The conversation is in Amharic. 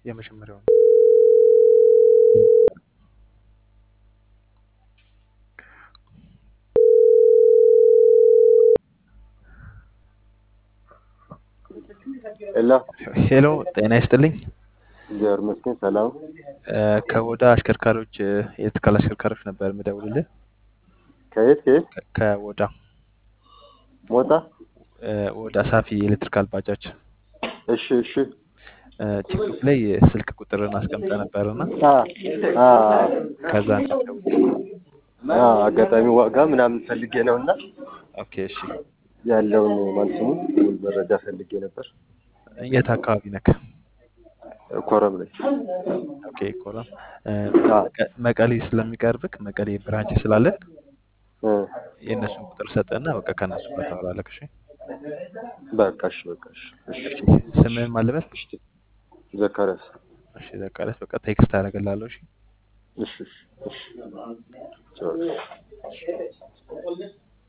የመጀመሪያው ሄሎ ሄሎ ጤና ይስጥልኝ። እግዚአብሔር ይመስገን ሰላም። እ ከወዳ አሽከርካሪዎች እ የትካል አሽከርካሪዎች ነበር የምደውልልህ። ከየት ከየት? ከ- ከወዳ ሞጣ። እ ወዳ ሳፊ ኤሌክትሪካል ባጃጅ እሺ እሺ። እ ቲክቶክ ላይ ስልክ ቁጥርን አስቀምጠ ነበርና አ አ ከዛ ነው አ አጋጣሚ ዋጋ ምናምን ፈልጌ ነው እና ኦኬ እሺ። ያለውን ማለት ስሙ መረጃ ፈልጌ ነበር። የት አካባቢ ነክ? ኮረም ላይ ኦኬ ኮረም እ አ መቀ- መቀሌ ስለሚቀርብክ መቀሌ ብራንች ስላለን እ የእነሱን ቁጥር ሰጠና በቃ ከእነሱ ጋር ታወራለህ። እሺ በቃ እሺ በቃ እሺ እሺ እሺ። ስምህን ማን ልበል? እሺ። ዘካርያስ እሺ ዘካሪያስ በቃ ቴክስት አደርግልሃለሁ። እሺ እሺ እሺ እሺ ቻው።